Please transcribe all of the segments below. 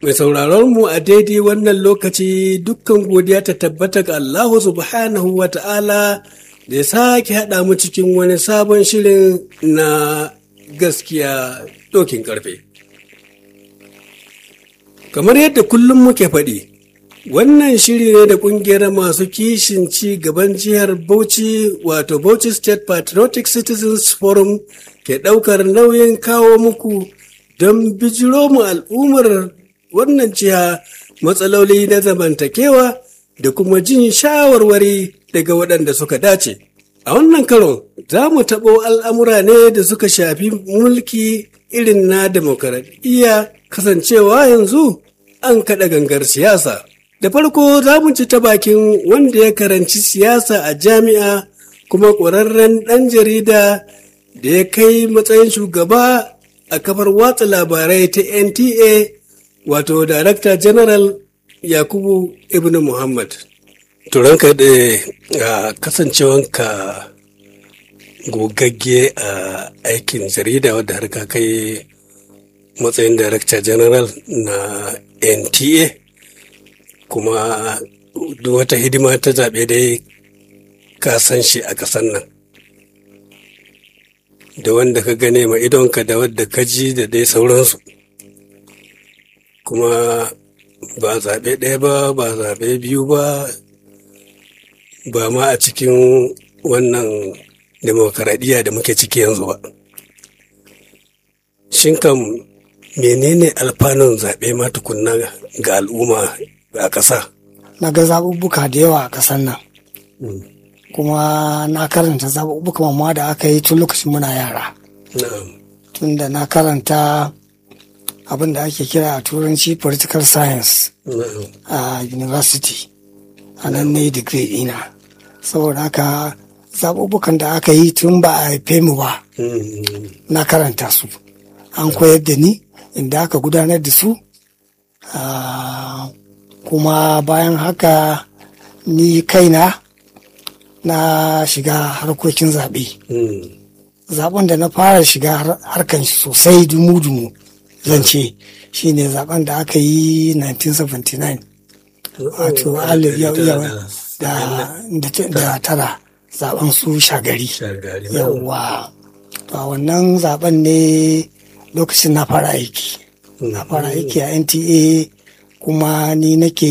Mai sauraron mu a daidai wannan lokaci dukkan godiya ta tabbata ga Allahu subhanahu wa ta'ala da ya sake haɗa mu cikin wani sabon shirin na gaskiya dokin karfe. Kamar yadda kullum muke faɗi, wannan shiri ne da ƙungiyar masu kishin ci gaban jihar Bauchi wato Bauchi State Patriotic Citizens Forum ke ɗaukar nauyin kawo muku don bijiro mu al'ummar wannan jiha matsaloli na zamantakewa da kuma jin shawarwari daga waɗanda suka dace. A wannan karon za mu taɓo al'amura ne da suka shafi mulki irin na demokaradiyya kasancewa yanzu an kaɗa gangar siyasa. Da farko za mu ci ta bakin wanda ya karanci siyasa a jami'a kuma ƙwararren ɗan jarida da ya kai matsayin shugaba a kafar watsa labarai ta NTA wato Director General Yakubu Ibn Muhammad. Turanka da kasancewanka gogagge a aikin jarida wadda har ka kai matsayin Director General na NTA kuma duk wata hidima ta zaɓe dai ka san shi a ƙasan nan. Da wanda ka gane ma idonka da wadda ka ji da dai sauransu. kuma ba zaɓe ɗaya ba ba zaɓe biyu ba ba ma a cikin wannan demokaradiyya da muke ciki yanzu ba shin kam menene alfanun zaɓe ma tukunna ga al'umma a ƙasa na ga zaɓuɓɓuka da yawa a ƙasar nan kuma na karanta zaɓuɓɓuka mamma da aka yi tun lokacin muna yara tunda na karanta abin da ake kira a turanci political science a university a nan ne digiri ina saboda haka zaɓuɓɓukan da aka yi tun ba a haife mu ba na karanta su an koyar da ni inda aka gudanar da su kuma bayan haka ni kaina na shiga harkokin zaɓe zaɓen da na fara shiga harkan sosai dumu-dumu zan ce shi ne zaben da aka yi 1979 wato da tara zaben su shagari yawwa to a wannan zaben ne lokacin na fara aiki na fara aiki a nta kuma ni nake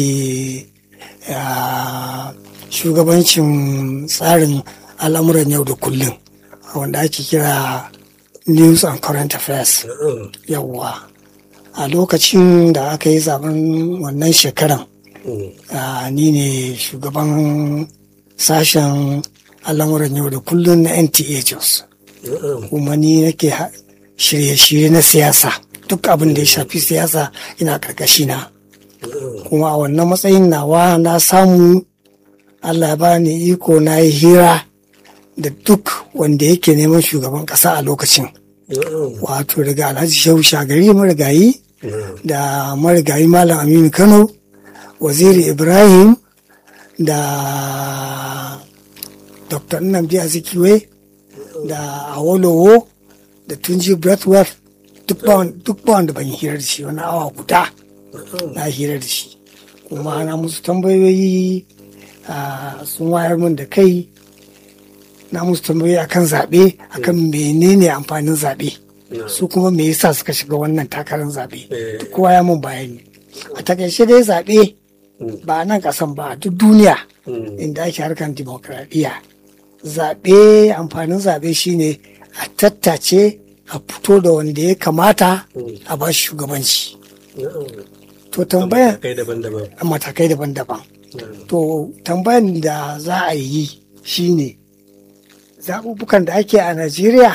shugabancin tsarin al'amuran yau da kullum wanda ake kira news and current affairs yawwa a lokacin da aka yi zaben wannan shekaran ni ne shugaban sashen al'amuran yau da kullum na nta jos kuma ni nake shirye-shirye na siyasa duk abin da ya shafi siyasa ina karkashi na kuma a wannan matsayin nawa na samu allah ya bani iko na yi hira da duk wanda yake neman shugaban kasa a lokacin wato daga alhaji shehu shagari marigayi da marigayi malam aminu kano waziri ibrahim da dr nnamdi azikiwe da awolowo da tunji breathworth duk ba wanda ban hira da shi wani awa guda na hira da shi kuma na musu tambayoyi sun wayar min da kai na musu tambayoyi akan zaɓe akan menene amfanin zaɓe su kuma me yasa suka shiga wannan takarar zaɓe duk kowa ya mun bayani a takaice dai zaɓe ba nan ƙasan ba duk duniya inda ake harkar dimokuraɗiyya zaɓe amfanin zaɓe shine a tattace a fito da wanda ya kamata a ba shugabanci to tambaya matakai daban-daban to tambayan da za a yi shine zaɓuɓɓukan da ake a najeriya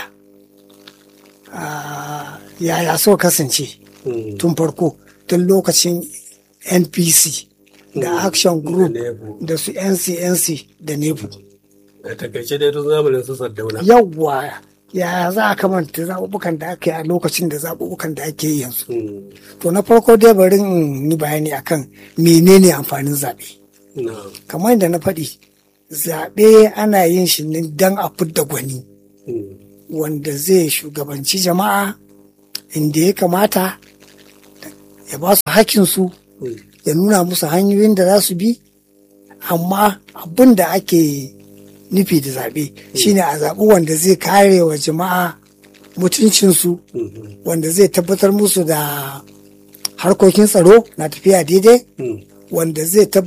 yaya so kasance tun farko tun lokacin npc da action group da su ncnc da nebu a takaice dai tun zamanin su sardauna yawwa yaya za a kamanta zaɓuɓɓukan da ake a lokacin da zaɓuɓɓukan da ake yi yanzu to na farko dai bari in yi bayani akan menene amfanin zaɓe kamar yadda na faɗi zaɓe ana yin shi ne don a fidda gwani wanda zai shugabanci jama'a inda ya kamata ya ba su hakinsu ya nuna musu hanyoyin da za su bi amma abin da ake nufi da zaɓe shine a zaɓi wanda zai kare wa jama'a mutuncinsu wanda zai tabbatar musu da harkokin tsaro na tafiya daidai wanda zai tabbatar